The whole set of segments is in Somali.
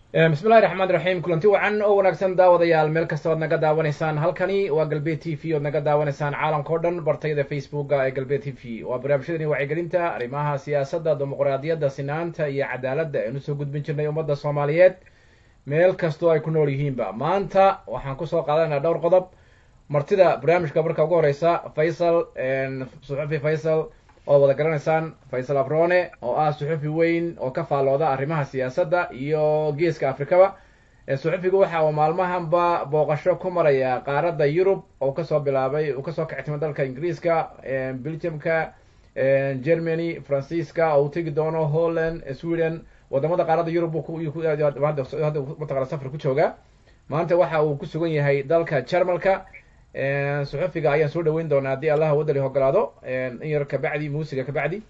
bismillahi raxmaan raxiim kulanti wacan oo wanaagsan daawadayaal meel kasta oad naga daawanaysaan halkani waa galbeed t v oad naga daawanaysaan caalamka o dhan bartayada facebooka ee galbeed t v waa barnaamijyadani wacyigelinta arrimaha siyaasadda dimuqraadiyadda sinaanta iyo cadaaladda aynu soo gudbin jirnay ummadda soomaaliyeed meel kastoo ay ku nool yihiinba maanta waxaan kusoo qaadanaa dhowr qodob martida barnaamijka marka ugu horeysa faysal suxufi faysal oo wada garanaysaan faysal abrone oo ah suxufi weyn oo ka faallooda arrimaha siyaasadda iyo geeska afrikaba suxufigu waxa uu maalmahanba booqasho ku maraya qaaradda yurub oo kasoo bilaabay uu kasoo kactimo dalka ingiriiska belgiumka germany faransiiska oo uu tegi doono holland sweden wadamada qaaradda yurub mataqana safar ku jooga maanta waxa uu ku sugan yahay dalka jarmalka suxufiga ayaan soo dhaweyn doonaa haddii allaha wadali ogolaado in yar kabacdi muusiga kabacdi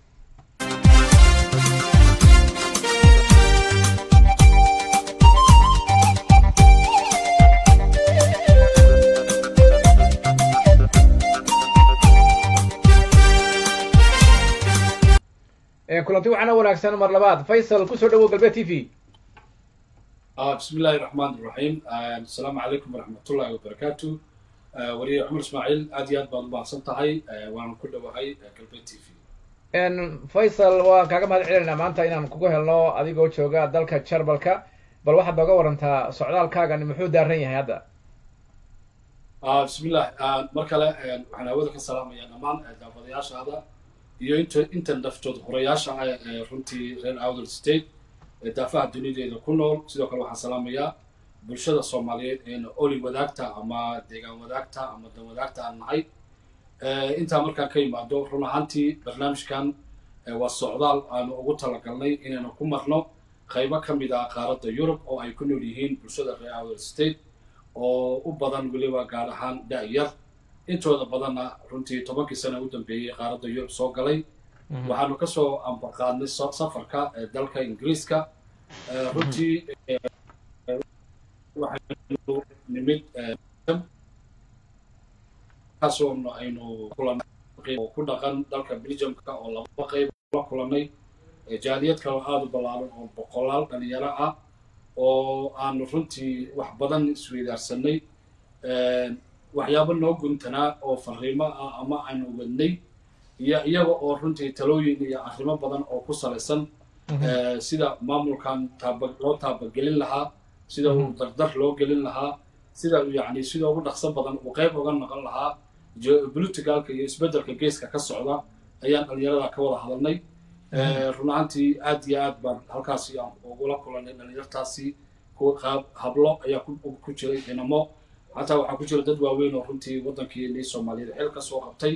kulanti waxaana wanaagsan mar labaad faysal kusoo dhawow galbeed t v bismi illaahi raxmaan iraxiim asalaamu calaykum waraxmatullahi wabarakaatu wariye cumar ismaaciil aad iyo aad baad umahadsan tahay waana ku dhowahay galbeed t v faysal waan kaaga mahad celinaynaa maanta inaan kugu helno adigoo jooga dalka jarmalka bal waxaad nooga warantaa socdaalkaagan muxuu daaran yahay hadda bismillah mar kale waxaan hawada ka salaamayaa dhammaan daafadayaashaada iyo inta inta naftood horayaasha ah ee runtii reer outer state ee daafaha dunideeda ku nool sidoo kale waxaan salaamayaa bulshada soomaaliyeed eena oli wadaagta ama deegaan wadaagta ama dan wadaagta aan nahay intaa markaan ka yimaado run ahaantii barnaamijkan waa socdaal aanu ugu talagalnay inaynu ku marno qaybo ka mid ah qaaradda yurub oo ay ku nool yihiin bulshada reer outer state oo u badan weliba gaar ahaan da-yar intooda badanna runtii tobankii sana u dambeeyey qaaradda yurub soo galay waxaanu kasoo ambaqaadnay safarka dalka ingiriiska runtii waxaynu nimid kaasoo aynu kulanay oo ku dhaqan dalka belgiumka oo laba qayb la kulanay jaaliyad kaloo aada u ballaaran oo boqolaal dhalinyaro ah oo aanu runtii wax badan isweydaarsanay waxyaabo noo guntanaa oo fariimo ah ama aynu wadnay iyo iyaga oo runtii talooyin iyo arrimo badan oo ku salaysan sida maamulkan taaba loo taabagelin lahaa sida uu dardar loo gelin lahaa sida yacni sida ugu dhaqso badan uu qayb uga noqon lahaa geopoliticalka iyo isbeddelka geeska ka socda ayaan dhalinyarada ka wada hadalnay run ahaantii aad iyo aad baan halkaasi aan ugula kulanay dhalinyartaasi qaab hablo ayaa ku jiray inamo xataa waxaa ku jira dad waaweyn oo runtii waddankii soomaaliyeed xil ka soo qabtay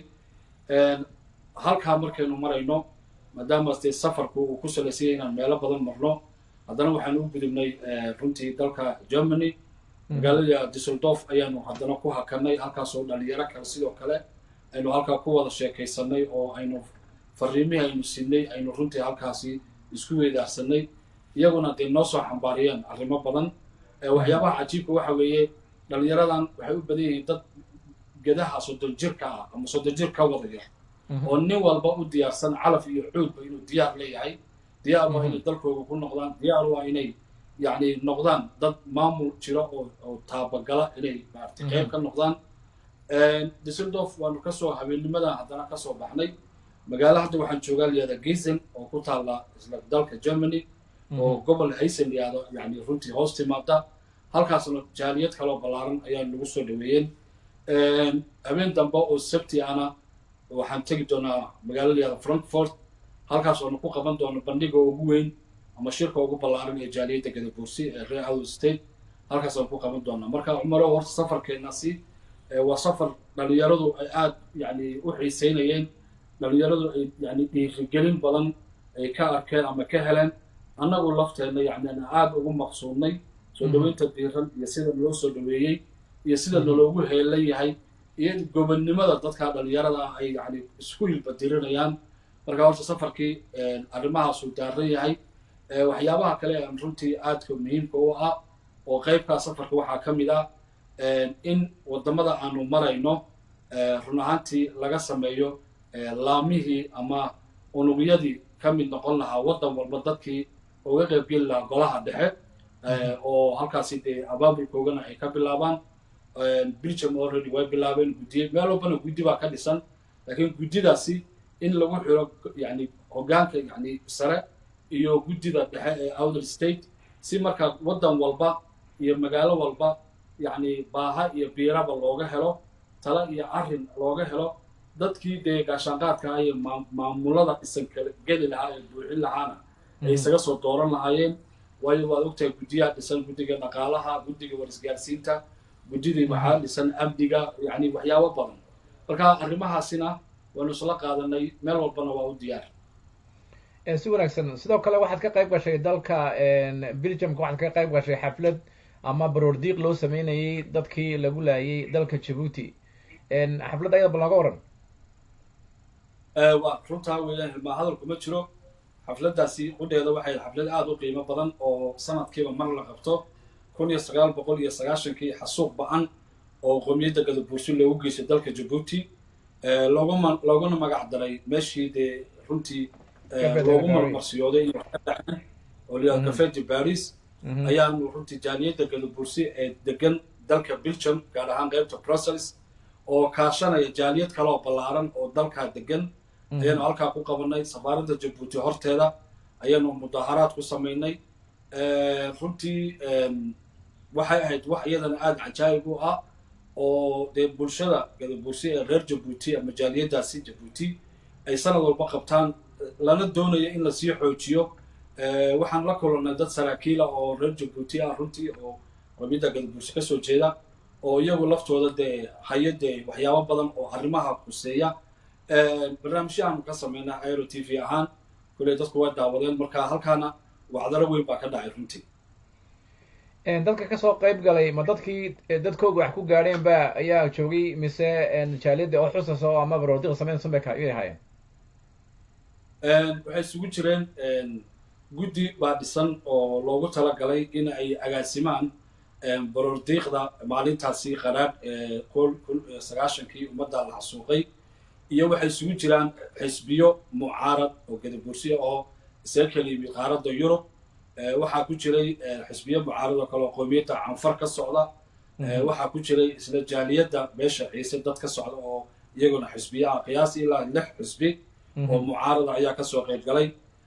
halkaa markaynu marayno maadaama dee safarku uu ku salaysayay inaan meelo badan marno haddana waxaanu u gudubnay runtii dalka germany magaalada dusseldorf ayaanu haddana ku hakanay halkaasoo dhalinyaro kale sidoo kale aynu halkaa ku wada sheekaysanay oo aynu fariimihii aynu siinay aynu runtii halkaasi isku weydaarsanay iyaguna dee noo soo xambaariyeen arrimo badan waxyaabaha cajiibka waxa weeye dhalinyaradan waxay u badan yihiin dad gedaha soddon jirka ah ama soddon jir ka wadaya oo nin walba u diyaarsan calaf iyo xoogba inuu diyaar leeyahay diyaar waa inay dalkooda ku noqdaan diyaar waa inay yacni noqdaan dad maamul jira oo oo taabagala inay maaragtay qayb ka noqdaan dusseldorf waanu kasoo habeenimadan haddana kasoo baxnay magaalo hadda waxaan joogaa layihahda gisen oo ku taalla isla dalka germany oo gobol haysen layihahdo yani runtii hoos timaada halkaasna jaaliyad kaloo ballaaran ayaa nagu soo dhaweeyeen habeen dambe oo sabti ana waxaan tegi doonaa magaalo layihahda frankfort halkaas oonu ku qaban doono bandhiga ugu weyn ama shirka ugu ballaaran ee jaaliyadda gadabuursi ee reer outer state halkaas aan ku qaban doonaa marka cumaro horta safarkeenasi waa safar dhalinyaradu ay aada yani u xiiseynayeen dhalinyaradu ay yani dhiirigelin badan ay ka arkeen ama ka heleen annagu lafteenna yani aan aada ugu maqsuudnay soo dhaweynta diiran iyo sida naloo soo dhaweeyey iyo sida naloogu heelan yahay iyo gobonnimada dadka dhalinyarada ah ay yani isku hilbadirinayaan marka horta safarkii arrimahaasuu daaran yahay waxyaabaha kale aan runtii aadka muhiimka u ah oo qaybkaa safarka waxaa ka mid ah in waddamada aanu marayno run ahaantii laga sameeyo laamihii ama unugyadii ka mid noqon lahaa waddan walba dadkii uga qaybgeli lahaa golaha dhexe oo halkaasi dee abaabulkoogana ay ka bilaabaan belgium already way bilaabeen guddiye meel walbana guddi baa ka dhisan laakiin guddidaasi in lagu xiro yani hoggaanka yani sare iyo guddida dhexe ee outer state si markaa waddan walba iyo magaalo walba yacni baaha iyo biiraba looga helo tala iyo arrin looga helo dadkii dee gaashaanqaadka iyo maamulada dhisan kala geli lahaa ee buuxin lahaana ay isaga soo dooran lahaayeen waayo waad ogtahay guddiyaha dhisan guddiga dhaqaalaha guddiga warisgaarsiinta guddidii waxaa dhisan amniga yacni waxyaabo badan marka arrimahaasina waanu isla qaadanay meel walbana waa u diyaar si wanaagsan sidoo kale waxaad ka qayb gashay dalka belgiumka waxaad ka qayb gashay xaflad ama baroordiiq loo sameynayay dadkii lagu laayay dalka jabuuti xafladda ayada bal nooga waran waa runtaa weeyaan hilmaa hadalku ma jiro xafladdaasi qudheeda waxay xaflad aada u qiimo badan oo sanadkiiba mar la qabto kun iyo sagaal boqol iyo sagaashankii xasuuq ba-an oo qowmiyadda gadabuursi loogu geystay dalka jabuuti looguma looguna magac daray meeshii dee runtii loogu marmarsiyooday in wax ka dhaceen oo liyaa cafeti baris ayaanu runtii jaaliyadda gadabuursi ee degan dalka belgium gaar ahaan qaybta brussels oo kaashanaya jaaliyad kale oo ballaaran oo dalkaa degan ayaanu halkaa ku qabanay safaaradda jabuuti horteeda ayaanu mudaharaad ku samaynay runtii waxay ahayd wax iyadana aada cajaayib u ah oo dee bulshada gadabuursi ee reer jabuuti ama jaaliyaddaasi jabuuti ay sanad walba qabtaan lana doonayo in lasii xoojiyo waxaan la kulannay dad saraakiila oo reer jabuuti ah runtii oo qomiyadda gadabuursi kasoo jeeda oo iyagu laftooda dee hayo dee waxyaabo badan oo arrimaha khuseeya barnaamijyahaanu ka sameynaa aero t v ahaan kuley dadku way daawadeen marka halkaana wacdaro weyn baa ka dhacay runtii dadka kasoo qayb galay ma dadkii dadkooga wax ku gaadheen ba ayaa joogay mise jaaliyadda oo xusaso ama baroordiq sameynaysan bay kayay ahaayeen waxay isugu jireen guddi baa dhisan oo loogu talagalay in ay agaasimaan baroordiiqda maalintaasi qaraadh kun sagaashankii ummadda la xasuuqay iyo waxay isugu jiraan xisbiyo mucaarad oo gadabursiya oo isaga kala yimid qaaradda yurub waxaa ku jiray xisbiyo mucaarad oo kale oo qoomiyadda canfar ka socda waxaa ku jiray isla jaaliyadda beesha ciise dad ka socda oo iyaguna xisbiyaha qiyaas ilaa lix xisbi oo mucaarada ayaa kasoo qayb galay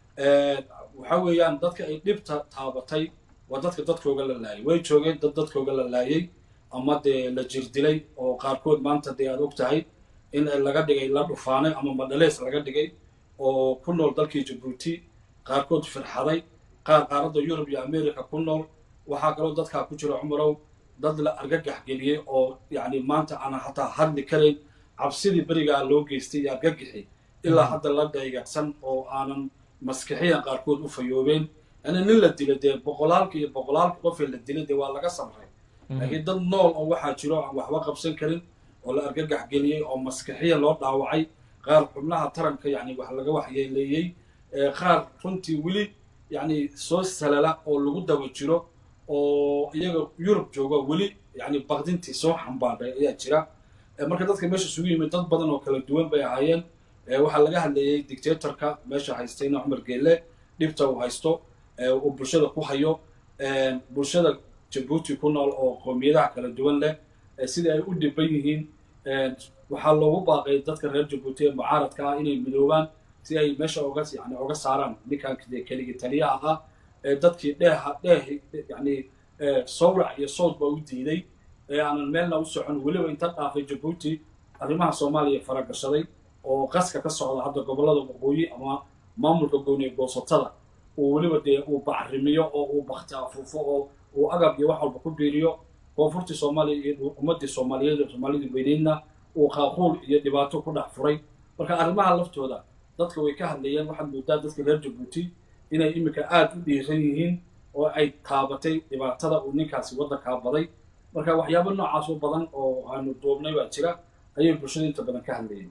waxa weeyaan dadka ay dhibta taabatay waa dadka dadkooga la laayay way joogeen dad dadkooga la laayay ama dee la jirdilay oo qaarkood maanta dee aad og tahay in laga dhigay la dhufaanay ama madhalees laga dhigay oo ku nool dalkii jabuuti qaarkood firxaday qaar qaaradda yurub iyo america ku nool waxaa kaloo dadkaa ku jira cumarow dad la argagax geliyey oo yacni maanta aanan hataa hadli karayn cabsidii berigaa loo geystay iyo argagixi ilaa hadda la dhaygacsan oo aanan maskixiyan qaarkood u fayoobeen yani nin la dilay dee boqolaalka iyo boqolaalka qofee la dilay dee waa laga samray laakiin dad nool oo waxaa jiro aan waxba qabsan karin oo la argagax geliyey oo maskixiyan loo dhaawacay qaar xubnaha taranka yani wax laga waxyeeleeyey qaar runtii weli yani soo salala oo lagu daba jiro oo iyaga yurub jooga weli yani baqdintii soo xambaadhay ayaa jira marka dadka meesha isugu yimid dad badan oo kala duwan bay ahaayeen waxaa laga hadlayay dictatorka meesha haystayna cumar geelle dhibta uu haysto uu bulshada ku hayo bulshada jabuuti ku nool oo qoomiyadaha kala duwan leh sidai ay u dhiban yihiin waxaa loogu baaqay dadka reer jabuuti ee mucaaradka ah inay midoobaan si ay meesha oga yani oga saaraan ninkan keligii taliyaha ah dadkii dheeha dheeh yani sawrac iyo sawd baa u diiday ee aanan meelna u socon weliba inta dhaafay jabuuti arrimaha soomaaliya faragashaday oo qaska ka socda hadda gobollada waqooyi ama maamulka gooniye goosatada uu weliba dee uu bacrimiyo oo uu bakti afuufo oo uu agab iyo wax walba ku biiriyo koonfurtii soomaaliya iyo ummaddii soomaaliyeed soomaalidii weyneydna uu qaaquul iyo dhibaato ku dhex furay marka arrimaha laftooda dadka way ka hadlayeen waxaad moodaa dadka reer jabuuti inay iminka aada u dhiiran yihiin oo ay taabatay dhibaatada uu ninkaasi waddankaa baday marka waxyaabo noocaas u badan oo aanu duubnay baa jira ayay bulshada inta badan ka hadlayeen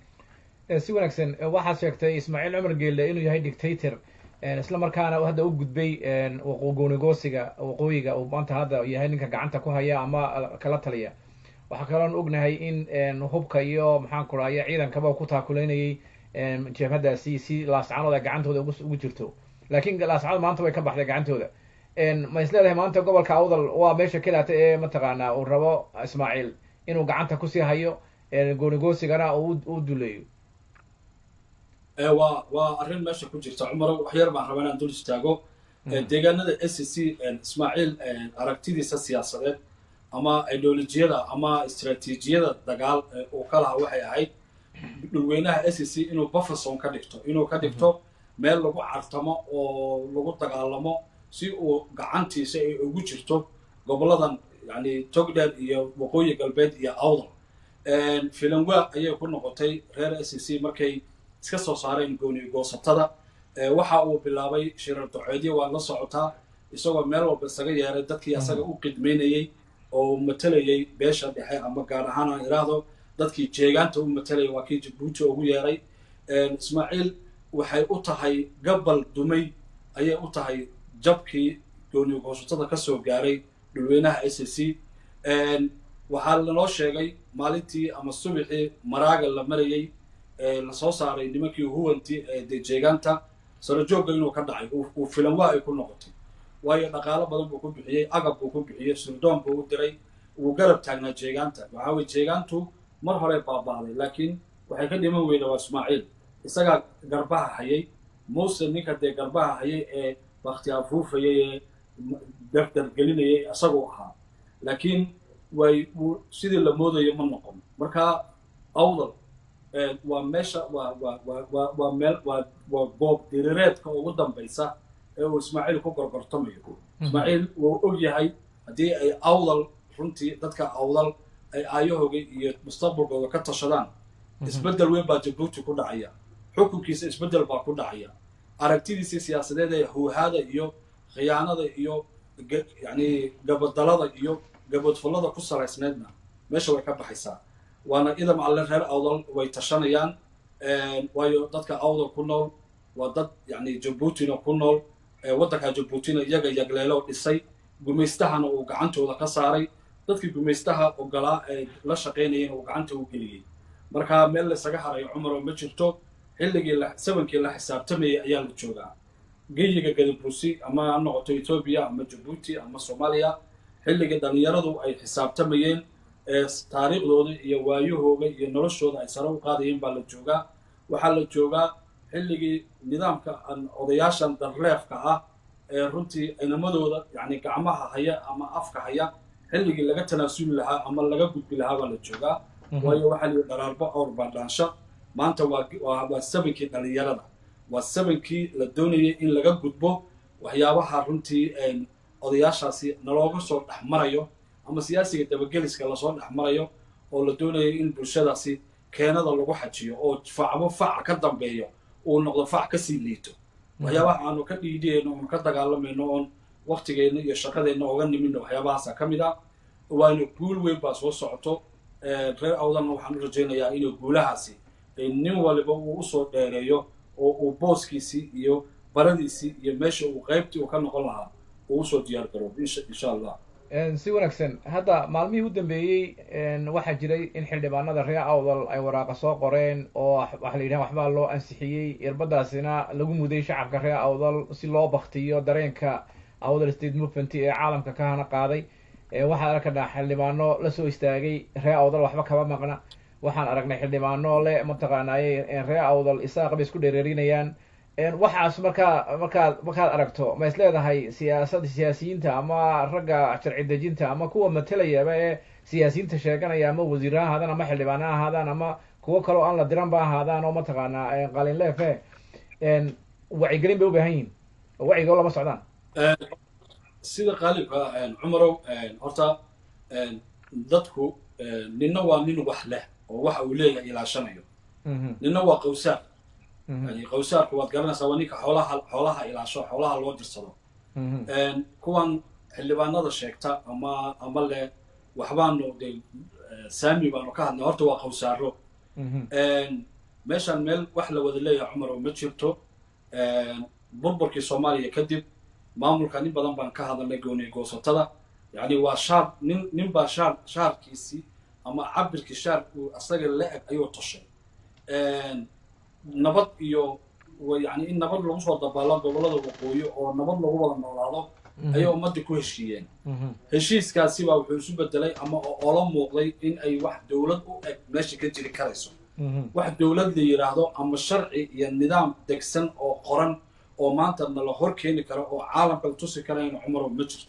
si wanaagsan waxaad sheegtay ismaaciil cumar geelle inuu yahay dictator isla markaana hadda u gudbay goonigoosiga waqooyiga uu maanta hadda yahay ninka gacanta ku haya ama kala taliya waxaa kaloon ognahay in hubka iyo maxaan ku rahaya ciidankaba ku taakuleynayay jabhadaasi si laascanood ay gacantooda ugu jirto laakiin laascanood maanta way ka baxday gacantooda ma is leedahay maanta gobolka awdal waa meesha kelaata ee mataqaanaa uu rabo ismaaciil inuu gacanta kusii hayo goonigoosigana u duleeyo waa waa arrin meesha ku jirta cumaro waxyar baan rabaa inaan dul istaago deegaanada s c ismaaciil aragtidiisa siyaasadeed ama ideolojiyada ama istraatiijiyada dagaal uu ka lahaa waxay ahayd dhulweynaha s c inuu bufferson ka dhigto inuu ka dhigto meel lagu cartamo oo lagu dagaalamo si uu gacantiisa ay ugu jirto goboladan yani togdheer iyo waqooyi galbeed iyo awdal filanwa ayay ku noqotay reer s c markay iska soo saareen gooni goosatada waxa uu bilaabay shirar doceedyo waa la socotaa isagoo meel walba isaga yeeray dadkii asaga u qidmaynayey oo matalayay beesha dhexe ama gaar ahaan aan iraahdo dadkii jeegaanta u matalayay waa kii jabuuti ugu yeeray ismaaciil waxay u tahay gabal dumay ayay u tahay jabkii gooni goosatada ka soo gaaray dhulweynaha s c waxaa lanoo sheegay maalintii ama subixii maraaga la marayey lasoo saaray nimankii huwanti dee jeegaanta sarajoogga inuu ka dhacay uu filanwaa ay ku noqotay waayo dhaqaalo badan buu ku bixiyey agab buu ku bixiyey surdoon buu u diray wuu garab taagnaa jeegaanta waxaa weye jeegaantu mar hore baaba'day laakiin waxay ka dhiman weyda waa ismaaciil isagaa garbaha hayay muuse ninka dee garbaha hayay ee bakti afuufayay ee dardargelinayay isaguu ahaa laakiin way wuu sidii la moodayo ma noqon marka awdal waa meesha waa waa waa waa waa meel waa waa goob dirireedka ugu dambaysa ee uu ismaaciil ku gorgortamayo ismaaciil wuu og yahay haddii ay awdal runtii dadka awdal ay aayahooga iyo mustaqbalkooda ka tashadaan isbeddel weyn baa jabuuti ku dhacaya xukunkiisa isbeddel baa ku dhacaya aragtidiisii siyaasadeed ee huuhaada iyo khiyaanada iyo yacni gabadalada iyo gabadfullada ku salaysneedna meesha way ka baxaysaa waana idam alle reer awdal way tashanayaan waayo dadka awdal ku nool waa dad yacni jabuutina ku nool waddanka jabuutina iyaga yagleelo dhisay gumaystahana uu gacantooda ka saaray dadkii gumaystaha ogolaa ee la shaqaynayeen uu gacanta u geliyey marka meel laysaga harayo cumaroo ma jirto xilligii sabankii la xisaabtamayay ayaa la joogaa geyiga gadabuusi ama ha noqoto etoobiya ama jabuuti ama soomaaliya xilligii dhallinyaradu ay xisaabtamayeen taariikhdooda iyo waayahooga iyo noloshooda ay sare u qaadayeen baa la joogaa waxaa la joogaa xilligii nidaamka odayaashan darleefka ah ee runtii inamadooda yani gacmaha haya ama afka haya xilligii laga tanaasuli lahaa ama laga gudbi lahaa baa la joogaa waayo waxaa lihi dharaarba awr baa dhaansha maanta waa waa sabankii dhallinyarada waa sabankii la doonayay in laga gudbo waxyaabaha runtii odayaashaasi nalooga soo dhex marayo ama siyaasiga dabageliska lasoo dhex marayo oo la doonayo in bulshadaasi keenada lagu xajiyo oo facbo fac ka dambeeyo uu noqdo fac kasii liito waxyaabaha aanu ka dhiidhiyayno oon ka dagaalamayno oon waktigeenna iyo shaqadeenna oga nimidno waxyaabahaasa ka mid ah waana guul weyn baa soo socoto reer awdalna waxaan u rajaynayaa inuu guulahaasi nin waliba uu usoo dheereeyo oo uu booskiisii iyo baradiisii iyo meesha uu qaybtii uu ka noqon lahaa uu usoo diyaar garoobo insha allah si wanaagsan hadda maalmihii u dambeeyey waxaa jiray in xildhibaanada reer awdal ay waraaqa soo qoreen oo waxa la yidhaha waxbaa loo ansixiyey irbadaasina lagu muday shacabka reer awdal si loo baktiyo dareenka awdal state movement ee caalamka ka hana qaaday waxaan arkana xildhibaano lasoo istaagay reer awdal waxba kama maqna waxaan aragnay xildhibaano le mataqaanaaye reer awdal isaaq bay isku dhereerinayaan waxaas markaa markaad markaad aragto ma is leedahay siyaasada siyaasiyiinta ama ragga sharci dejinta ama kuwa matalayaba ee siyaasiyiinta sheeganaya ama wasiira ha ahaadaan ama xildhibaana ha ahaadaan ama kuwo kaloo aan la diran ba ahaadaan oo mataqaanaa qalinleefe wacyigelin bay u baahan yihin oo wacyigoo lama socdaan sida qaalibka cumarow horta dadku ninna waa nin wax leh oo waxa uu leeyahay ilaashanayo ninna waa qawsaar yani qawsaarku waad garanaysaa waa ninka xoolaha xoolaha ilaasho xoolaha loo dirsado kuwan xildhibaanada sheegta ama ama le waxbaanu de saami baanu ka hadlay horta waa qawsaaro meeshaan meel wax la wada leeyahay cumar oo ma jirto burburkii soomaaliya kadib maamulka nin badan baan ka hadalnay gooniy goosatada yani waa shaar nin nin baa shaar shaarkiisii ama cabirkii shaar uu asaga la-eg ayuu toshay nabad iyo yani in nabad lagu soo dabaalo gobollada waqooyi oo nabad lagu wada noolaado ayay ummaddii ku heshiiyeen heshiiskaasi baa wuxuu isu bedelay ama oola muuqday in ay wax dowlad u eg meesha ka jiri karayso wax dowlad la yidhaahdo ama sharci iyo nidaam degsan oo qoran oo maanta nala hor keeni karo oo caalamka la tusi karayna cumarow ma jirto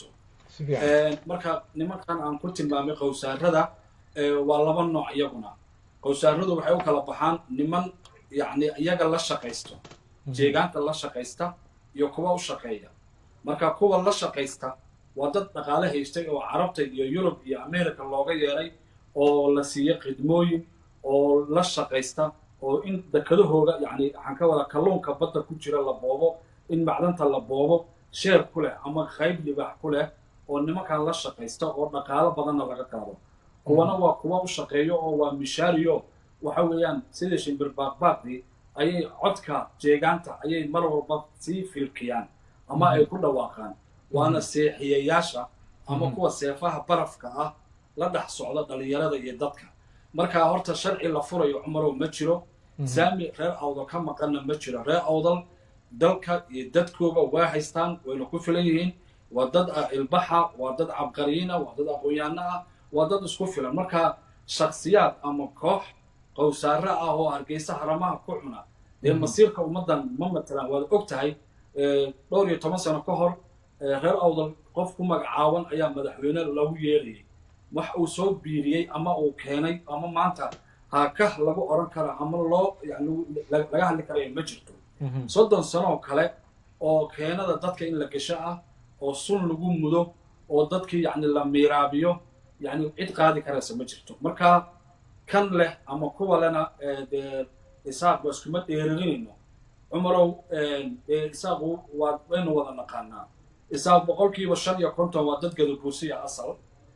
marka nimankan aan ku tilmaamay qowsaarada waa laba nooc iyaguna qowsaaradu waxay u kala baxaan niman yacni iyaga la shaqaysto jeegaanta la shaqaysta iyo kuwa u shaqeeya marka kuwa la shaqaysta waa dad dhaqaale haystay oo carabta iyo yurub iyo america looga yeeray oo la siiyey khidmooyin oo la shaqaysta oo in dekadahooga yacni waxaan ka wada kalluunka badda ku jira la boobo in macdanta la boobo sheer ku leh ama qayb libaax ku leh oo nimankan la shaqaysta oo dhaqaalo badanna laga qaado kuwana waa kuwa u shaqeeyo oo waa mishaariyo waxa weeyaan sidii shimbir baaqbaaqdii ayay codka jeegaanta ayay mar walba sii filkiyaan ama ay ku dhawaaqaan waana seexiyayaasha ama kuwa seefaha barafka ah la dhex socda dhalinyarada iyo dadka markaa horta sharci la furayo cumarow ma jiro saami reer awdal ka maqanna ma jiro reer awdal dalka iyo dadkooga waa haystaan wayna ku filan yihiin waa dad ilbaxa waa dad cabqariyiina waa dad aqoon-yaano ah waa dad isku filan marka shaksiyaad ama koox qowsaare ah oo hargeysa haramaha ku cuna dee masiirka ummaddan ma matalaan waad og tahay dhowr iyo toban sano ka hor reer awdal qof ku magacaaban ayaa madaxweyne lagu yeerayay wax uu soo biiriyey ama uu keenay ama maanta haakah lagu odhan karo ama loo yani laga hadli karayo ma jirto soddon sanoo kale oo keenada dadka in la gasho ah oo sun lagu mudo oo dadkii yacni la miiraabiyo yacni cid qaadi karaysa ma jirto marka kan leh ama kuwa lena dee isaaq waa iskuma dheerarinayno cumarow dee isaaqu waa waynu wada naqaanaa isaaq boqolkiiba shan iyo konton waa dad gadabuursiya asal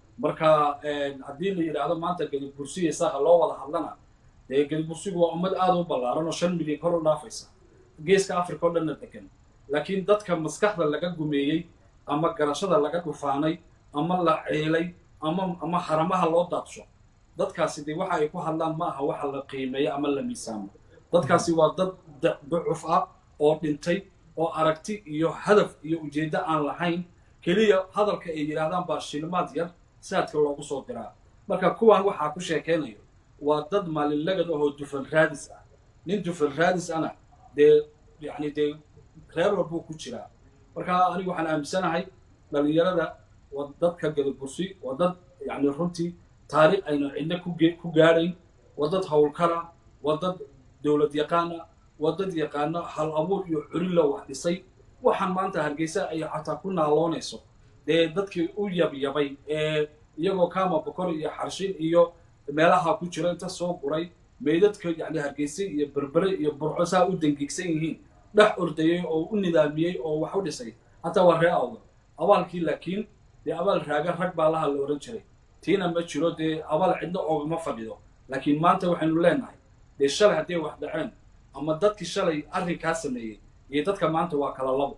marka haddii la yidhaahdo maanta gadabursiya isaaqa loo wada hadlana dee gadabursigu waa ummad aada u ballaaran oo shan milyan kor u dhaafaysa geeska africa oo dhanna degan laakiin dadka maskaxda laga gumeeyey ama garashada laga dhufaanay ama la ceelay ama ama haramaha loo daadsho dadkaasi dee waxa ay ku hadlaan ma aha waxa la qiimeeyo ama la miisaamo dadkaasi waa dad ducuf ah oo dhintay oo aragti iyo hadaf iyo ujeeddo aan lahayn keliya hadalka ay yidhaahdaan baa shilmaad yar saadka loogu soo diraa marka kuwan waxaa ku sheekaynayo waa dad maalinlagad ahoo dufan raadis ah nin dufan raadis ana dee yacni dee reer walbuu ku jiraa marka anigu waxaan aaminsanahay dhalinyarada waa dadka gadabursi waa dad yacni runtii taariikh aynu cidna ku gaadhayn waa dad howlkara waa dad dowlad yaqaana waa dad yaqaano hal abuur iyo culilla wax dhisay waxaan maanta hargeysa ay xataa ku naaloonayso dee dadkii u yabyabay ee iyagoo kama bokor iyo xarshin iyo meelaha ku jira inta soo guray meydadka yacni hargeysa iyo berbere iyo burco saa u dangigsan yihiin dhex ordayey oo u nidaamiyey oo wax u dhisay hataa waa ree awda abaalkii laakiin dee abaal raaga rag baa laha la odhan jiray tiina ma jiro dee abaal cidna oogama fadhido laakiin maanta waxaynu leenahay dee shalay hadday wax dhaceen ama dadkii shalay arrinkaa sameeyey iyo dadka maanta waa kala labo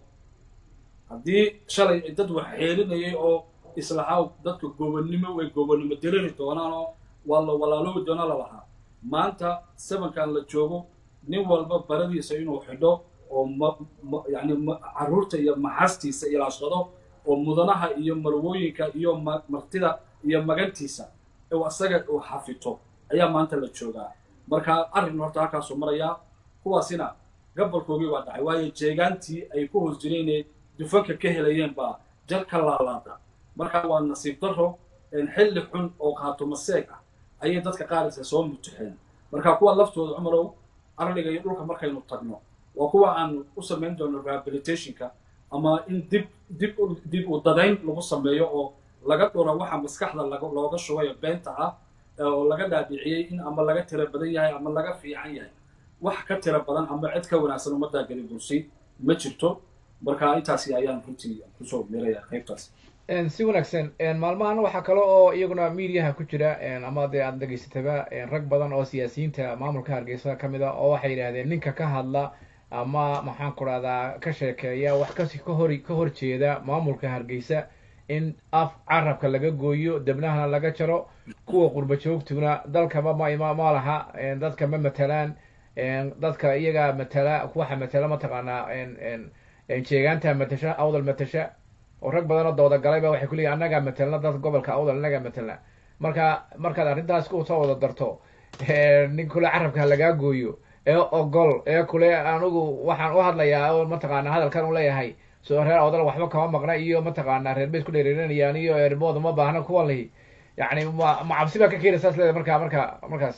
haddii shalay dad wax xeerinayay oo islahaa dadka gobonnimo way gobonnimo diriri doonaan oo waa la walaaloobi doona lalahaa maanta sabankan la joogo nin walba baradiisa inuu xidho oo yani carruurta iyo maxastiisa ilaashado oo mudanaha iyo marwooyinka iyo martida iyo magantiisa isaga uu xafito ayaa maanta la joogaa marka arrin horta halkaasuu marayaa kuwaasina gabolkoogii waa dhacay waayo jeegaantii ay ku hoos jireen dufanka ka helayeen baa jar ka laalaada marka waa nasiib daro xilli xun oo qaatumaseeg ah ayay dadka qaaraysa soo mutuxeen marka kuwa laftooda cumarow arliga iyo dhulka markaynu tagno waa kuwa aan u samayn doono rehabilitationka ama in dib dib dib u dadayn lagu sameeyo oo laga dhuro waxa maskaxda looga shubayo beenta ah oo laga dhaadhiciyey in ama laga tira badan yahay ama laga fiican yahay wax ka tira badan ama cid ka wanaagsan ummaddaa geli bursi ma jirto marka intaasi ayaan runtii kusoo miraya qaybtaas si wanaagsan maalmahan waxaa kale oo iyaguna mediaha ku jira ama dee aada dhegaysataba rag badan oo siyaasiyiinta maamulka hargeysa ka mid a oo waxay yidhahdeen ninka ka hadla ama maxaan ku dhahdaa ka sheekeeya wax kasi kahor ka hor jeeda maamulka hargeysa in af carabka laga gooyo debnahana laga jaro kuwa qurba joogtuna dalkaba ma ma laha dadka ma matalaan dadka iyaga matala waxa matala mataqaanaa jeegaanta matasha awdal matasha oo rag badan oo dooda galayba waxay ku leeyihin annagaa matelna dad gobolka awdal annagaa matelna marka markaad arrintaas ku soo wada darto nin kule carabka lagaa gooyo ee ogol ee kule anigu waxaan u hadlayaa oo mataqaana hadalkan u leeyahay soo reer awdal waxba kama maqna iyo mataqaana reer bay isku dheereerinayaan iyo erbooda ma baahna kuwan lihi yani ma ma cabsi baa ka keenaysa as leedahay marka marka markaas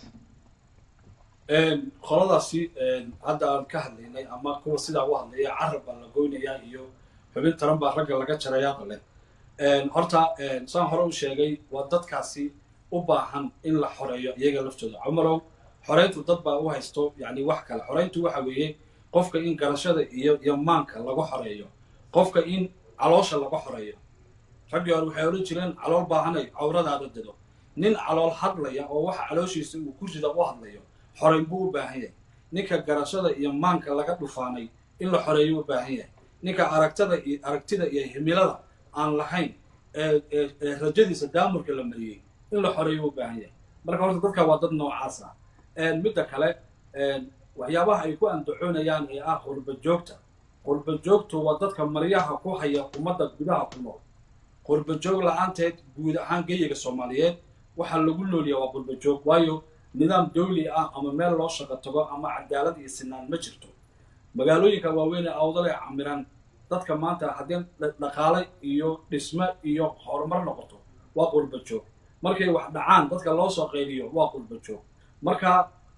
qoladaasi hadda aan ka hadlaynay ama kuwa sidaa u hadlaya carab baa la goynayaa iyo xubin taran baa ragga laga jarayaa qale horta saan hore u sheegay waa dadkaasi u baahan in la xoreeyo iyaga laftooda cumarow xoreyntu dad baa u haysto yani wax kale xoreyntu waxa weeye qofka in garashada iyo iyo maanka lagu xoreeyo qofka in caloosha laga xoreeyo raggii hore waxay odhan jireen calool baahanay cawradaada dado nin calool hadlaya oo waxa calooshiisa uu ku rida u hadlayo xoreyn buu u baahan yahay ninka garashada iyo maanka laga dhufaanay in la xoreeyo u baahan yahay ninka aragtada iyo aragtida iyo himilada aan lahayn ee rajadiisa daamurka la mariyey in la xoreeyo u baahan yahay marka horta dadka waa dad noocaas ah midda kale waxyaabaha ay ku andacoonayaan ee ah qurba joogta qurba joogtu waa dadka maryaha ku haya ummadda gudaha ku nool qurba joog la-aanteed guud ahaan geyiga soomaaliyeed waxaa lagu noolyaha waa qurba joog waayo nidaam dawli ah ama meel loo shaqo tago ama cadaalad iyo sinaan ma jirto magaalooyinka waaweyn ee awdal ee camiran dadka maanta haddii dhaqaale iyo dhisme iyo horumar noqoto waa qurba joog markay wax dhacaan dadka loo soo qayliyo waa qurba joog marka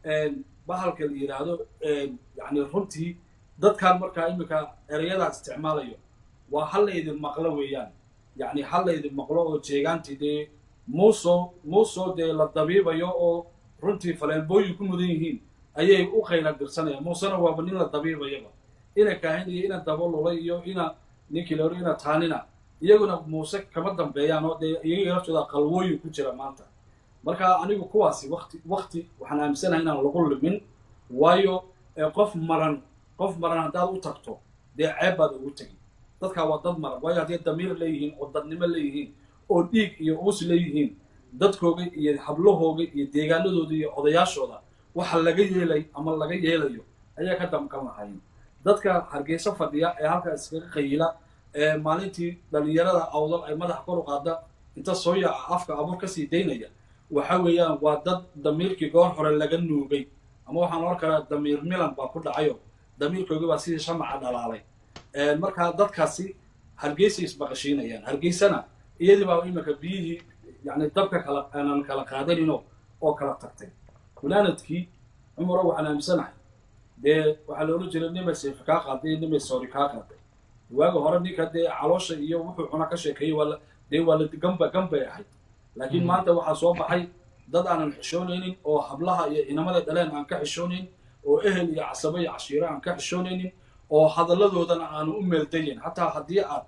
bahalka la yidhaahdo yani runtii dadkan markaa iminka ereyadaas isticmaalayo waa halaydin maqlo weeyaan yani halaydin maqlo oo jeegaantii dee muusoo muusoo dee la dabiibayo oo runtii faleenbooyin ku mudan yihiin ayay u qayla dirsanayaan muusena waaba nin la dabiibayaba ina kaahin iyo ina dabalulay iyo ina ninkii la ina taanina iyaguna muuse kama dambeeyaan oo dee iyaga laftooda qalwooyin ku jira maanta marka anigu kuwaasi wati wakti waxaan aaminsanahay inaan lagu limin waayo qof maran qof maran haddaad u tagto dee ceeb baad ugu tegi dadkaa waa dad maran waayo hadday damiir leeyihiin oo dadnimo leeyihiin oo dhiig iyo uus leeyihiin dadkooga iyo hablahooga iyo deegaanadooda iyo odayaashooda waxa laga yeelay ama laga yeelayo ayaa ka damqan lahayn dadka hargeyso fadhiya ee halkaa iskaga qayila ee maalintii dhalinyarada awdal ay madaxa kor u qaada inta soo yaaca afka abuur kasii daynaya waxa weeyaan waa dad damiirkii goor hore laga nuugay ama waxaan oran karaa damiir milan baa ku dhacayo damiirkoogi baa sidii shamaca dhalaalay markaa dadkaasi hargeysay isbaqashiinayaan hargeysana iyadii baa iminka biyihii yani dabka kala aanan kala qaadanino oo kala tagtay gunaanadkii cumaro waxaan aaminsanahay dee waxaa la odhan jiray nimay seefi kaa qaaday nimay soori kaa qaaday waaga hore ninka dee caloosha iyo wuxuu cuna ka sheekeeyey waa dee waa la gamba gambay ahayd laakiin maanta waxaa soo baxay dad aanan xishoonaynin oo hablaha iyo inamada dhaleen aan ka xishoonayn oo ehel iyo casabo iyo cashiiro aan ka xishoonaynin oo hadalladoodana aanu u meeldayin xataa haddii aad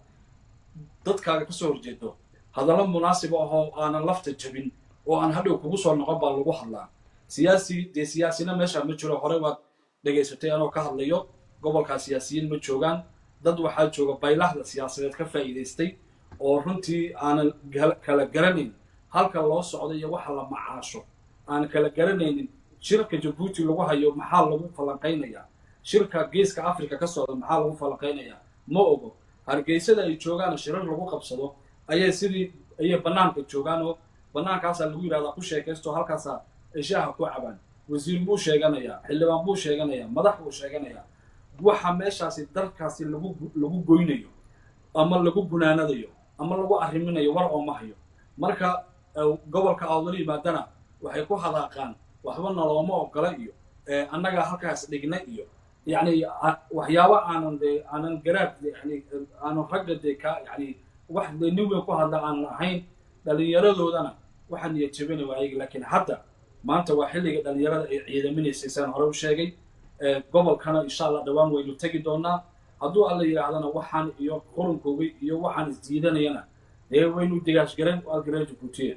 dadkaaga kasoo horjeedo hadallo munaasib ahoo aanan lafta jabin oo aan hadhow kugu soo noqon baa lagu hadlaa siyaasi dee siyaasina meesha ma jiro horey waad dhegaysatay anoo ka hadlayo gobolkaa siyaasiyiin ma joogaan dad waxaa jooga baylahda siyaasadeed ka faa'iidaystay oo runtii aanan kala garanayn halka loo socdo iyo waxa la macaasho aan kala garanaynin shirka jabuuti lagu hayo maxaa lagu falanqaynayaa shirka geeska africa ka socda maxaa lagu falanqaynayaa ma ogo hargeysada ay joogaan shirar lagu qabsado ayay sidii ayay bannaanka joogaan oo bannaankaasaa lagu yidhahdaa ku sheekaysto halkaasaa ay shaaha ku cabaan wasiir buu sheeganayaa xildhibaan buu sheeganayaa madax buu sheeganayaa waxa meeshaasi dalkaasi lagu lagu goynayo ama lagu gunaanadayo ama lagu arriminayo war oo ma hayo marka gobolka awdal yimaadana waxay ku hadaaqaan waxba nalooma ogola iyo annagaa halkaas dhigna iyo yani waxyaaba aanan de aanan garaad yani aanan ragga dee ka yani wax dee nin weyn ku hadla aanan ahayn dhallinyaradoodana waxaa niyad jabina waayagi laakiin hadda maanta waa xilliga dhallinyarada ay ciidaminaysay saan hore u sheegay gobolkana insha allah dhawaan waynu tegi doonaa hadduu alla yidhaahdana waxaan iyo qurunkoogay iyo waxaan isdiidanayana dee waynu degaashgaren algareen jabuutiya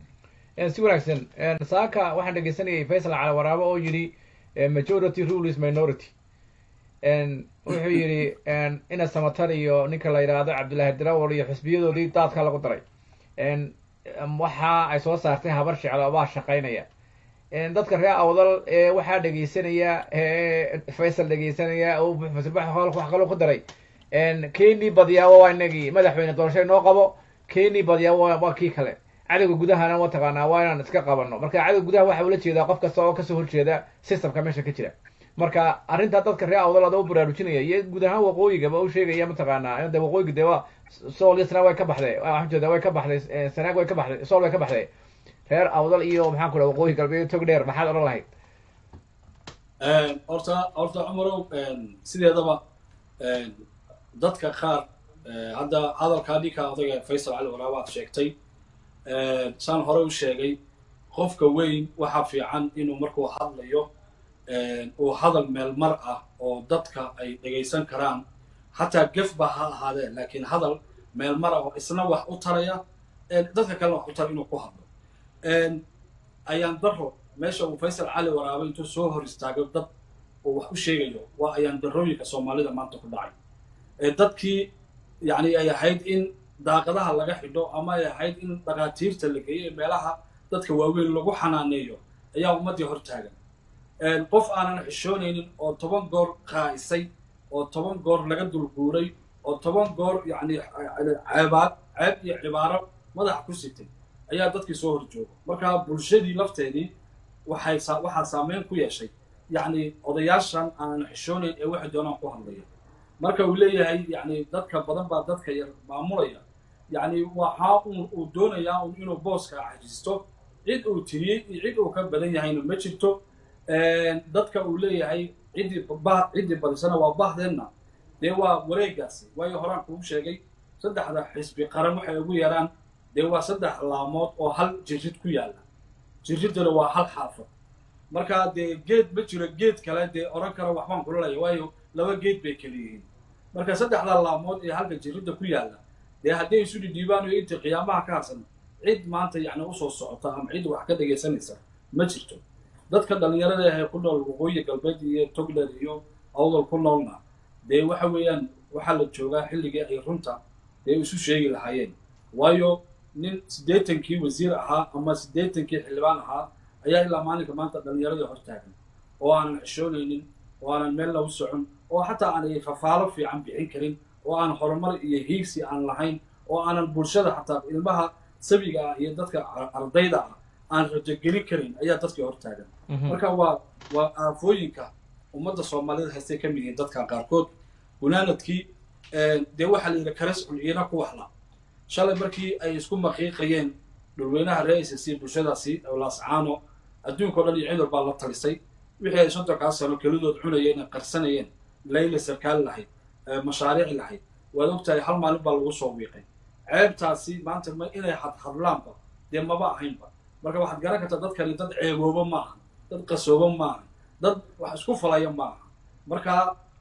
si wanaagsan saaka waxaan dhegeysanayay faysal cali waraabo oo yidhi majority rule is minority wuxuu yidhi ina samatar iyo ninka la yidhaahdo cabdullaahi darawal iyo xisbiyadoodii daadka lagu daray waxa ay soo saartay habar sheclo baa shaqaynaya dadka reer awdal ee waxaa dhegeysanaya faysal dhegeysanaya wax kaloo ku daray kenii badiyaaba waa inagii madaxweyne doorasho inoo qabo kenii badiyaaba waa waa kii kale cadowga gudahana mataqaanaa waa inaan iska qabanno marka cadowga gudaha waxa ula jeedaa qof kasta oo kasoo horjeeda systemka meesha ka jira marka arrintaa dadka reer awdal ada u baraarujinaya iyo guud ahaan waqooyigaba u sheegaya mataqaanaa de waqooyiga de waa sool iyo sanaag way ka baxday waxaan jeeda way ka baxday sanaag way ka baxday sool way ka baxday reer awdal iyo maxaan ku dhaha waqooyi galbeed tog dheer maxaad odhan lahayd horta horta cumarow sideedaba dadka qaar hadda hadalkaa ninka odaga faysal cali waraaba aad sheegtay saan hore u sheegay qofka weyn waxaa fiican inuu markuu hadlayo uu hadal meel mar ah oo dadka ay dhegaysan karaan xataa gef ba ha ahaadee laakiin hadal meel mar ah oo isna wax u taraya dadka kalena wax u tara inuu ku hadlo ayaan daro meesha uu faysal cali waraabo intuu soo hor istaago dad uu wax u sheegayo waa ayaan darooyinka soomaalida maanta ku dhacay dadkii yacni ay ahayd in daaqadaha laga xidho ama ay ahayd in dhakhaatiirta la geeyo ee meelaha dadka waaweyn lagu xanaaneeyo ayaa ummaddii hor taagan qof aanan xishoonaynin oo toban goor qaa'isay oo toban goor laga dulguuray oo toban goor yacni ceebaad ceeb iyo cibaaro madaxa ku sitay ayaa dadkii soo hor jooga marka bulshadii lafteedii waxay waxaa saameyn ku yeeshay yacni odayaashan aanan xishoonayn ee waxay doonaan ku hadlaya marka uu leeyahay yacni dadka badan baa dadka yar maamulaya yacni waxaa uu doonayaa un inuu booska cajisto cid uu tiriyey iyo cid uu ka badan yahayna ma jirto dadka uu leeyahay ciddii ciddii badisana waa bahdeenna dee waa wareegaasi waayo horaan kugu sheegay saddexda xisbi qaran waxay ugu yaraan dee waa saddex laamood oo hal jirid ku yaalla jiriddana waa hal xaafad marka dee geed ma jiro geed kale dee odhan kara waxbaan kulalaya waayo laba geed bay kala yihiin marka saddexda laamood ee halka jiridda ku yaalla dee hadday isu dhidhiibaan iyo intii qiyaamaha ka harsan cid maanta yacni usoo socota ama cid wax ka dhegaysanaysa ma jirto dadka dhallinyarada ahee ku nool waqooyi galbeed iyo togler iyo awdal ku noolna dee waxa weeyaan waxaa la joogaa xilligii ay runta dee isu sheegi lahaayeen waayo nin siddeetankii wasiir ahaa ama siddeetankii xildhibaan ahaa ayaa ilaa maalinka maanta dhallinyaradii hor taagan oo aanan xishoonaynin oo aanan meel lagu socon oo xataa aanay fafaalo fiican bixin karin oo aan horumar iyo hiigsi aan lahayn oo aanan bulshada xataa ilmaha sabiga ah iyo dadka ardayda ah aan rajogelin karin ayaa dadkii hor taagan marka waa waa aafooyinka ummadda soomaalida haystay ka mid yihiin dadka qaarkood gunaanadkii dee waxaa la yidhi kares culiyana ku waxla shalay markii ay isku maqiiqayeen dhulweynaha reer isc bulshadaasi laascaano adduunkao dhan iyo cid walbaa la talisay wixii ay soddonkaa sano kelidood cunayeen ee qarsanayeen layla sarkaal lahayd mashaariic lahayd waad ogtahay hal maalin baa lagu soo wiiqay ceebtaasi maanta ma inay hadhadlaanba dee maba ahaynba marka waxaad garan kartaa dadkani dad ceebooba ma aha dad qasooba ma aha dad wax isku falaya ma aha marka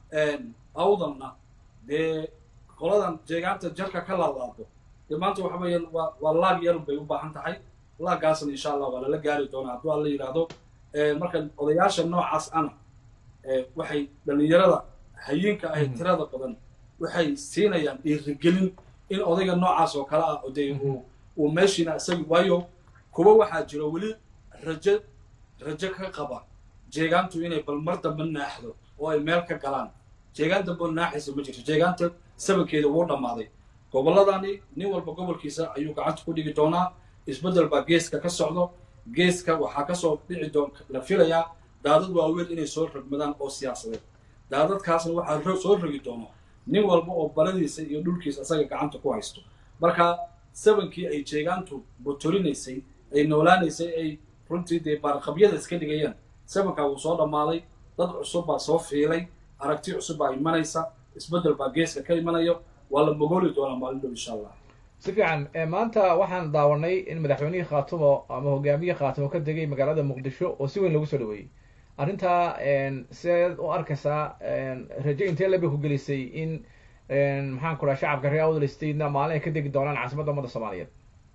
awdalna dee qoladan jeegaanta jarka ka laalaado dee maanta waxa weeyaan waa waa laag yarun bay u baahan tahay laaggaasna insha allah waa lala gaari doonaa hadduu alla yidhaahdo marka odayaasha noocaas ana waxay dhallinyarada hayinka ahay tirada badan waxay siinayaan dhiirigelin in odayga noocaas oo kale ah dee uu uu meeshiina isaga waayo kuwa waxaa jiro weli rajo rajo ka qaba jeegaantu inay bal mar dambe naaxdo oo ay meel ka galaan jeegaan dambe oo naaxaysa ma jirto jeegaanta sabankeeda wuu dhammaaday gobolladani nin walba gobolkiisa ayuu gacanta ku dhigi doonaa isbeddel baa geeska ka socdo geeska waxaa kasoo dhici doon la filayaa daadad waaweyn inay soo rogmadaan oo siyaasadeed daadadkaasna waxaa soo rogi doono nin walba oo baladiisa iyo dhulkiisa isaga gacanta ku haysto marka sabankii ay jeegaantu botorinaysay ay noolaanaysay ay runtii dee baarqabyada iska dhigayeen sabankaa wuu soo dhammaaday dad cusub baa soo fiilay aragti cusub baa imanaysa isbeddel baa geeska ka imanayo waa la mogooli doonaa maalin dhow insha allah si fiican maanta waxaan daawanay in madaxweynihii khaatumo ama hogaamiyihii khaatumo ka degay magaalada muqdisho oo si weyn lagu soo dhaweeyey arrintaa sideed u arkaysaa rajo intee labay ku gelisay in maxaan ku dhaha shacabka reer awdal statena maalin ay ka degi doonaan caasimadda ummadda soomaaliyeed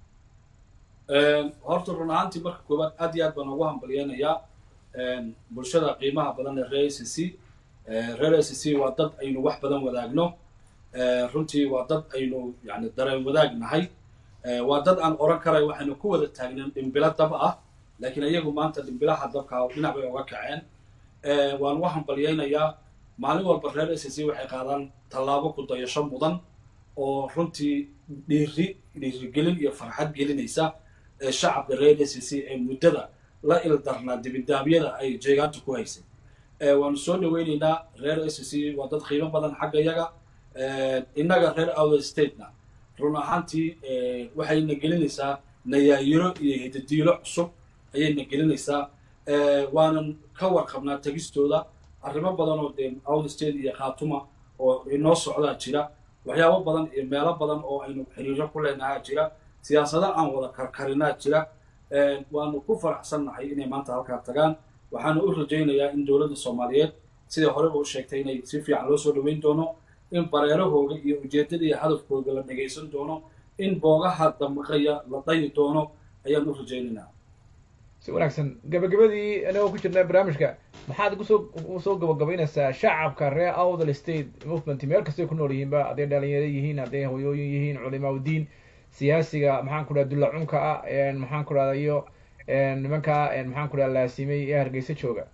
horta run ahaantii marka koowaad aad iyo aad baan ugu hambalyeynayaa bulshada qiimaha badan ee reer a c c reer a c c waa dad aynu wax badan wadaagno runtii waa dad aynu yani dareen wadaag nahay waa dad aan oran karay waxaynu ku wada taagneen dhimbilo dab ah laakiin iyagu maanta dhimbilaha dabka dhinac bay oga kaceen waan u hambalyeynayaa maalin walba reer s c waxay qaadaan tallaabo ku dayasho mudan oo runtii dhiiri dhiirigelin iyo farxad gelinaysa ee shacabka reer s c ee muddada la ildarnaa dibindaabyada ay jeegaanta ku haysay waanu soo dhaweyneynaa reer s c waa dad qiimo badan xagga yaga innaga reer outer statena run ahaantii waxayna gelinaysaa nayaayiro iyo hidadiilo cusub ayayna gelinaysaa waanan ka warqabnaa tegistooda arrimo badan oo dee outer state iyo khaatuma oo inoo socdaa jira waxyaabo badan iyo meelo badan oo aynu xiriiro ku leenahaa jira siyaasado aan wada karkarinaa jira waanu ku faraxsannahay inay maanta halkaa tagaan waxaana u rajaynayaa in dowladda soomaaliyeed sidai horeba u sheegtay inay si fiican loo soo dhaweyn doono in bareerahooga iyo ujeeddada iyo hadafkooga la dhagaysan doono in boogaha damaqaya la dayi doono ayaan u rajaynaynaa si wanaagsan gabagabadii anagoo ku jirnaa barnaamijka maxaad kusoo usoo gabagabaynaysaa shacabka reer outher state movement meel kastay ku nool yihiinba hadday dhalinyaro yihiin hadday hoyooyin yihiin culimaa udiin siyaasiga maxaan ku dhaha dulla cunka ah maxaan ku dhahda iyo nimanka maxaan ku dhaha laasimay ee hargeysa jooga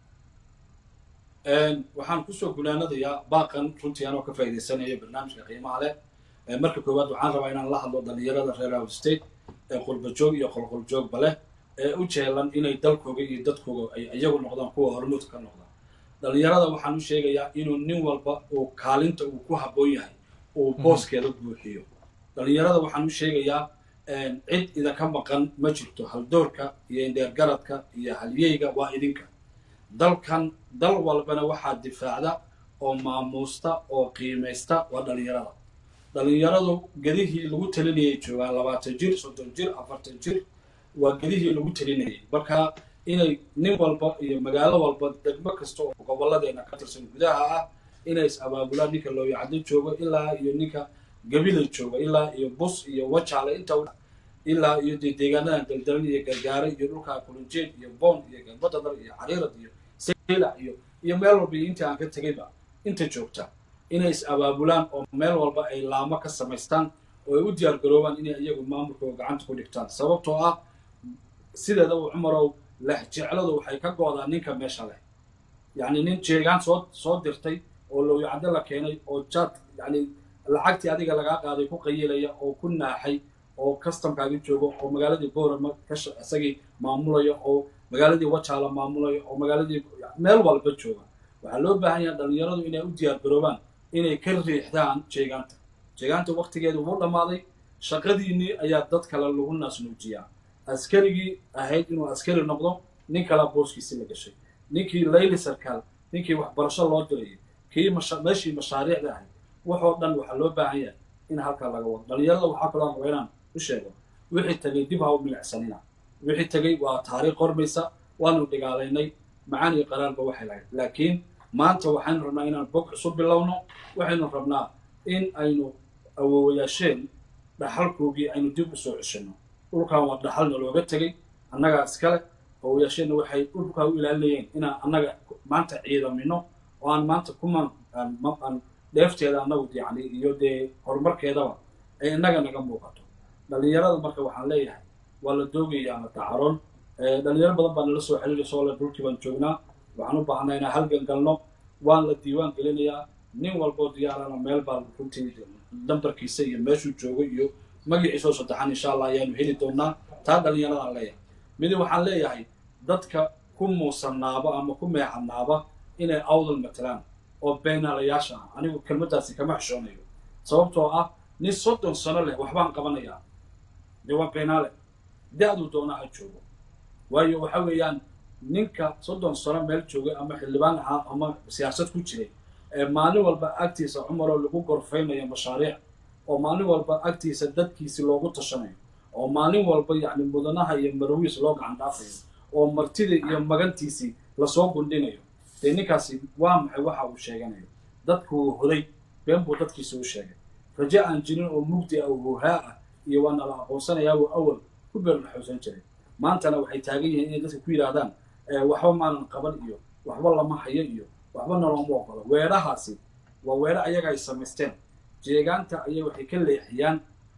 waxaan kusoo gunaanadayaa baaqan runtii anoo ka faa'iidaysanaya barnaamijka qiimaha leh marka koowaad waxaan rabaa inaan la hadlo dhalinyarada reer out state ee qurbajoog iyo qolqoljoogba leh ee u jeelan inay dalkooga iyo dadkooga ay iyagu noqdaan kuwa hormuud ka noqda dhalinyarada waxaan u sheegayaa inuu nin walba uu kaalinta uu ku habboon yahay uu booskeeda buuxiyo dhalinyarada waxaan u sheegayaa cid idinka maqan ma jirto haldoorka iyo indheergaradka iyo halyeyga waa idinka dalkan dal walbana waxaa difaacda oo maamuusta oo qiimaysta waa dhalinyarada dhalinyaradu gedihii lagu talinayay joogaan labaatan jir soddon jir afartan jir waa gedihii lagu talinayay marka inay nin walba iyo magaalo walba degmo kasta oo gobolladeena ka tirsan gudaha ah inay is abaabulaan ninka looyacdo joogo ilaa iyo ninka gabilay jooga ilaa iyo bus iyo wajaale inta ilaa iyo dee deegaanadan daldalan iyo gargaare iyo dhulkaa kulunjeed iyo boon iyo galbadadar iyo cariirad iyo sayla iyo iyo meel walba iyo intii aan ka tegayba inta joogta inay is abaabulaan oo meel walba ay laamo ka samaystaan oo ay u diyaar garoobaan inay iyagu maamulkooda gacanta ku dhigtaan sababtoo ah sideedaba cumarow lexjecladu waxay ka go'daa ninka meesha leh yacni nin jeegaan soo soo dirtay oo looyacdo la keenay oo jaad yacni lacagtii adiga lagaa qaaday ku qayilaya oo ku naaxay oo customkaagi joogo oo magaaladii boorama kash isagii maamulaya oo magaaladii wajaala maamulaya oo magaaladii meel walba jooga waxaa loo baahan yahay dhalinyaradu inay u diyaar garoobaan inay ka riixdaan jeegaanta jeegaanta waktigeedu wuu dhammaaday shaqadiinnii ayaa dad kale lagu naasnuujiyaa askarigii ahayd inuu askari noqdo nin kalaa booskiisi la gashay ninkii layli sarkaal ninkii waxbarasho loo dirayay kii meeshii mashaariicda ahayd waxoo dhan waxaa loo baahan yahay in halkaa laga wado dhalinyarada waxaa kaloo raba inaan u sheego wixii tagay dib ha u milicsanina wixii tegay waa taariikh qormaysa waanu dhigaalaynay macaan iyo qaraarba waxay lahayd laakiin maanta waxaynu rabnaa inaan bog cusub bilowno waxaynu rabnaa in aynu awoowayaasheen dhaxalkoogii aynu dib u soo ceshino dhulkan waa dhaxalna looga tegay annagaa iskale awoowayaasheenna waxay dhulkaa u ilaalinayeen inaan annaga maanta ciidamino oo aan maanta kuman aan dheefteeda annagu yacni iyo dee horumarkeedaba ay innaga naga muuqato dhalinyarada marka waxaan leeyahay waa la doogayaa la dacaroon dhalinyaro badan baa nala soo xiriiraysa oo le dhulkii baan joognaa waxaan u baahnaa inaan halgan galno waan la diiwaan gelinayaa nin walboo diyaarana meel baa runtii dambarkiisa iyo meeshuu joogo iyo magaciisoo saddexan insha allah ayaanu heli doonaa taa dhalinyaradaan leeyahay midi waxaan leeyahay dadka ku muusanaaba ama ku meexanaaba inay awdal matalaan oo beenaalayaasha ah anigu kelmaddaasi kama xishoonayo sababtoo ah nin soddon sano leh waxbaan qabanayaa dee waa beenaale da-duu doona ha joogo waayo waxa weeyaan ninka soddon sano meel joogay ama xildhibaan ahaa ama siyaasad ku jiray ee maalin walba agtiisa cumaroo lagu gorfaynayo mashaariic oo maalin walba agtiisa dadkiisi loogu tashanayo oo maalin walba yacni mudanaha iyo marwiis loo gacan dhaafayo oo martida iyo magantiisii lasoo gundhinayo dee ninkaasi waa maxay waxa uu sheeganayo dadkuu hoday been buu dadkiisa u sheegay raje aan jirin oo mugdi ah oo huhaa ah iyo waa nala aqoonsanayaa uu awal ku beerlaxoosan jiray maantana waxay taagan yihiin inay dadka ku yidhaahdaan waxba maanan qaban iyo waxba lama hayo iyo waxba nalooma oqolo weedhahaasi waa weedho ayaga ay samaysteen jeegaanta ayay waxay ka leexiyaan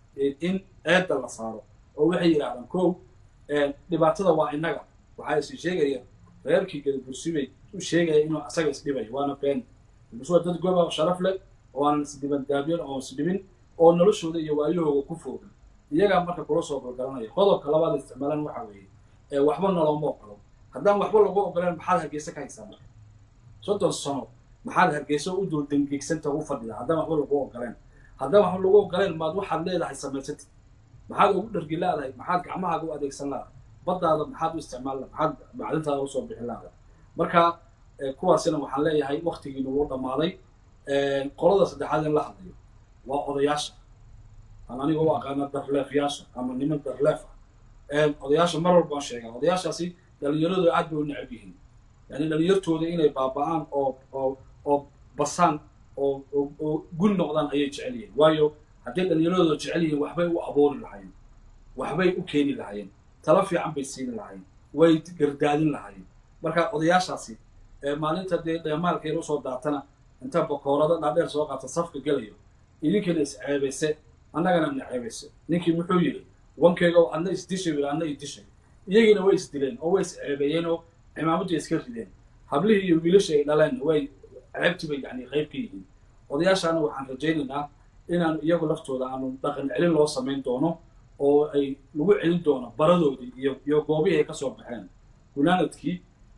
in eedda la saaro oo waxay yidhahdaan kow dhibaatada waa innaga waxaa isi sheegaya reerkii gadabursibay u sheegaya inuu asaga isdhibayo waana been bas waa dad goba sharaf leh oo aanan isdibandaabiyan oo isdhibin oo noloshooda iyo waayahooga ku foogan iyagaa marka kula soo golgalanaya qodobka labaad isticmaalan waxa weeye ee waxba nalooma ogolo haddaan waxba lagu ogoleen maxaad hargeysa ka haysaa marka soddon sano maxaad hargeysa u dul dangeegsanta u fadhida haddaan waxba lagu ogoleen haddaan waxba lagu ogoleen maad waxaad leedahay samaysatid maxaad ugu dhargi laadahay maxaad gacmahaaga u adeegsan laadahay baddaada maxaad u isticmaal maxaad macdintaada usoo bixin laadahay marka kuwaasina waxaan leeyahay waktigiina wuu dhammaaday qolada saddexaad in la hadlayo waa odayaasha aan aniga u aqaana darleefyaasha ama niman darleef ah odayaasha mar walba aan sheegaa odayaashaasi dhalinyaradu aad bay u necab yihiin yani dhalinyartooda inay baaba'aan oo oo oo basaan oo oo gun noqdaan ayay jecel yihiin waayo hadday dhallinyaradooda jecel yihiin waxbay u abuuri lahaayeen waxbay u keeni lahaayeen talo fiican bay siini lahaayeen way gardaadin lahaayeen marka odayaashaasi maalinta dee dheemaalkeena usoo daatana inta bakoorada dhaadheer soo qaata safka gelayo idinkana isceebayse annagana na ceebayse ninkii muxuu yidhi wankeyga adna isdishay wil adna idishay iyagiina way isdileen oo way isceebeeyeen oo cimaamaddii iska rideen hablihii iyo wiilashii ay dhaleen way ceebtii bay yani qayb ka yihiin odayaashaana waxaan rajaynaynaa inaan iyagu laftooda aanu dhaqan celin loo samayn doono oo ay lagu celin doono baradoodii iyo iyo goobihii ay kasoo baxeen gunaanadkii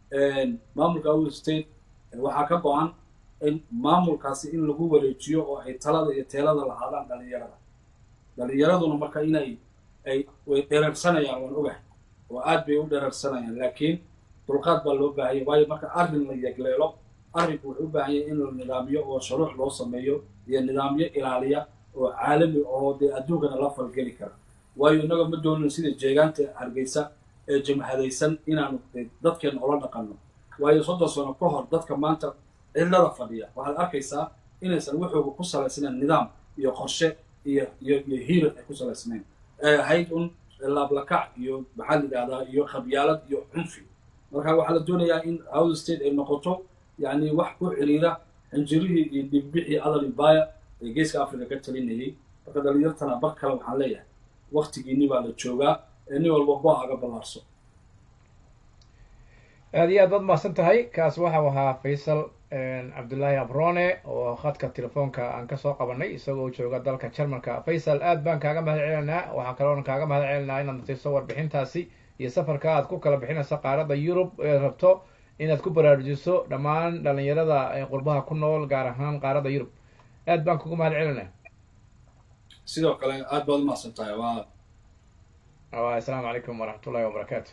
maamulka awil state waxaa ka go-an in maamulkaasi in lagu wareejiyo oo ay talada iyo teelada lahaadaan dhalinyarada dhalinyaraduna marka inay ay way dhereersanayaan waan ogahay oo aad bay u dhereersanayaan laakiin dulqaad baa loo baahaya waayo marka arrin la yegleelo arrinku wuxuu u baahan yahay in la nidaamiyo oo shuruuc loo sameeyo iyo nidaamyo ilaaliya oo caalami oo dee adduunkana la falgeli kara waayo innaga ma doonino sida jeegaanta hargeysa ee jamhadaysan inaanu dadkeena ola dhaqanno waayo soddon sano ka hor dadka maanta cidlada fadhiya waxaad arkaysaa inaysan waxooga ku salaysnayn nidaam iyo qorshe iyo iyo iyo hiirar ay ku salaysnayn ee ahayd un laablakac iyo maxaa la yidhahdaa iyo khabyaalad iyo cunfi marka waxaa la doonayaa in out state ay noqoto yani wax ku xiriira xinjirihii iyo dhigbixii adal ibaya ee geeska africa ka talinayay marka dhalinyartana bar kale waxaan leeyahay waktigiini baa la joogaa ee nin walba go-aga ballaarso aad iyo aad baad mahadsan tahay kaas waxau ahaa faysal cabdullaahi abrone oo khadka telefoonka aan kasoo qabanay isagoo jooga dalka jarmalka faysal aad baan kaaga mahad celinaa waxaa kaloona kaaga mahad celinaa inaad natiiso warbixintaasi iyo safarka aad ku kala bixinayso qaaradda yurub ee rabto inaad ku baraarujiso dhammaan dhalinyarada qurbaha ku nool gaar ahaan qaaradda yurub aad baan kugu mahad celinaa sidoo kale aad baad umahadsan tahay waa asalaamu calaykum waraxmat ullahi wabarakaatu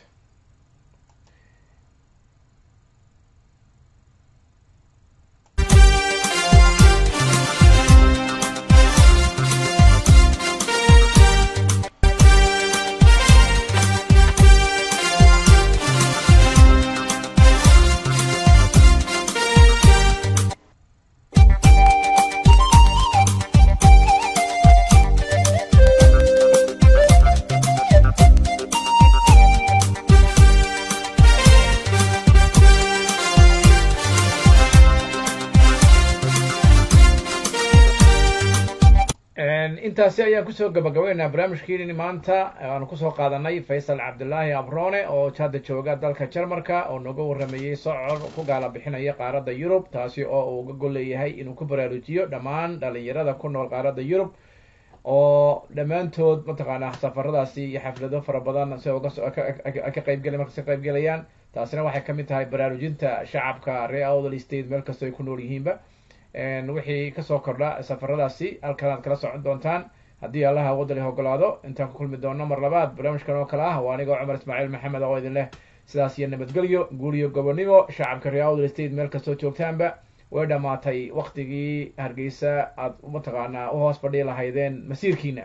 intaasi ayaan kusoo gabagabaynaynaa barnaamijkiini maanta aanu kusoo qaadanay faysal cabdullaahi abrone oo hadda jooga dalka jarmalka oo nooga warrameeyey socod ku gaala bixinaya qaaradda yurub taasi oo uu uga gol leeyahay inuu ku baraarujiyo dhammaan dhalinyarada ku nool qaaradda yurub oo dhammaantood mataqaanaa safaradaasi iyo xaflado fara badan si uga ka qaybgela markas ka qaybgelayaan taasina waxay kamid tahay baraarujinta shacabka ree outl state meel kastoo ay ku nool yihiinba wixii kasoo kordha safaradaasi halkan aad kala socon doontaan haddii allaha wadali ogolaado intaan ku kulmi doono mar labaad barnaamijkan oo kale ah waa anigoo cumar ismaaciil maxamed oo idin leh sidaas iyo nabadgelyo guul iyo gobonimo shacabka ree outl state meel kastoo joogtaanba way dhammaatay waktigii hargeysa aad mataqaanaa uhoos fadhii lahaydeen masiirkiina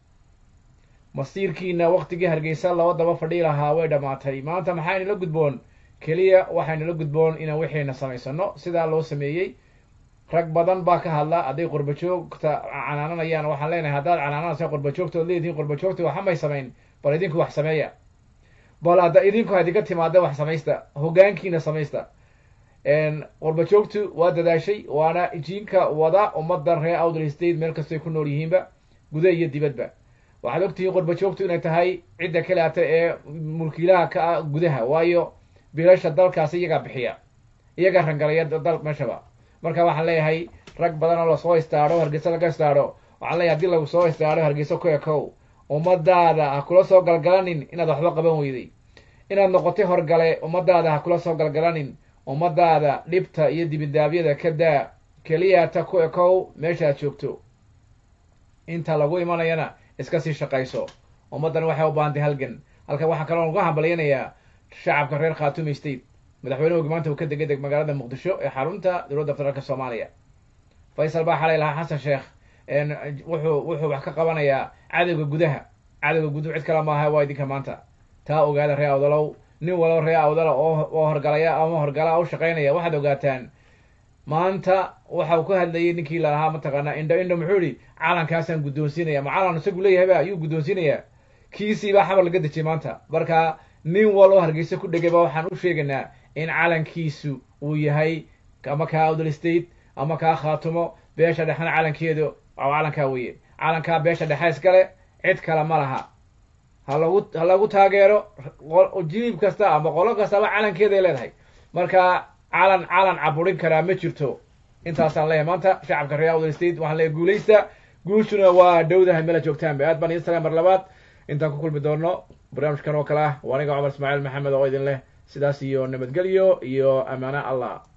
masiirkiina waktigii hargeysa laba daba fadhii lahaa way dhammaatay maanta maxaynala gudboon keliya waxaynala gudboon inaan wixiina samaysano sidaa loo sameeyey rag badan baa ka hadla hadday qurbajoogta canaananayaan waxaan leenahay haddaad canaananaysa qurbajoogta ood leedihin qurbajoogta waxa may samayn bal idinku wax sameeya bal hadda idinku hadinka timaada wax samaysta hogaankiina samaysta qurbajoogtu waa dadaashay waana jiinka wada ummaddan reer outl state meel kastoy ku nool yihiinba guda iyo dibadba waxaad ogtihiin qurbajoogtu inay tahay cidda kaleata ee mulkiilaha ka ah gudaha waayo bilasha dalkaasi iyagaa bixiya iyagaa rangalaya dal meeshaba marka waxaan leeyahay rag badan oo lasoo istaadho hargeysa laga istaadho waxaan leeyahay hadii lagu soo istaadho hargeysa ku ekow ummadaada ha kula soo galgalanin inaad waxba qaban weyday inaad noqotay horgale ummadaada ha kula soo galgalanin ummadaada dhibta iyo dibindaabyada ka daa keliyata ku ekow meeshaad joogto inta lagu imanayana iska sii shaqayso ummaddan waxay u baahantay halgan halkan waxaa kaloo lagu hambalyanayaa shacabka reer khatumi state madaxweynuhu maanta uu ka degay deg magaalada muqdisho ee xarunta dowladda federaalk soomaaliya faysal baa xalay lahaa xasan sheekh wuxuu wuxuu wax ka qabanayaa cadowga gudaha cadowga guduhu cid kale maaha waa idinka maanta taa ogaada ree awdalow nin walow ree awdala oo oo horgalaya ama horgala u shaqaynaya waxaad ogaataan maanta waxa uu ka hadlayay ninkii lalahaa mataqaanaa indho indho muxuu yihi calankaasaan guddoonsiinaya ma calan isagu leeyahay ba ayuu guddoonsiinayaa kiisii baa xabar laga dejiyay maanta marka nin wal oo hargeysa ku dhegay ba waxaan u sheegaynaa in calankiisu uu yahay ama kaa awdal state ama kaa khaatumo beesha dhexena calankeedu calankaa weye calankaa beesha dhexe iskale cid kale ma laha ha lagu ha lagu taageero jilib kasta ama qolo kastaba calankeeday leedahay marka calan calan caburin karaa ma jirto intaasaan leeyahay maanta shacabka reer awdal state waxaan leeyahay guulaysta guushuna waa dhowdahay meela joogtaanba aad baan idin salaam mar labaad intaan ku kulmi doono barnaamijkan oo kale ah waa aniga cumar ismaaciil maxamed oo idin leh sidaas iyo nabadgelyo iyo ammaano allah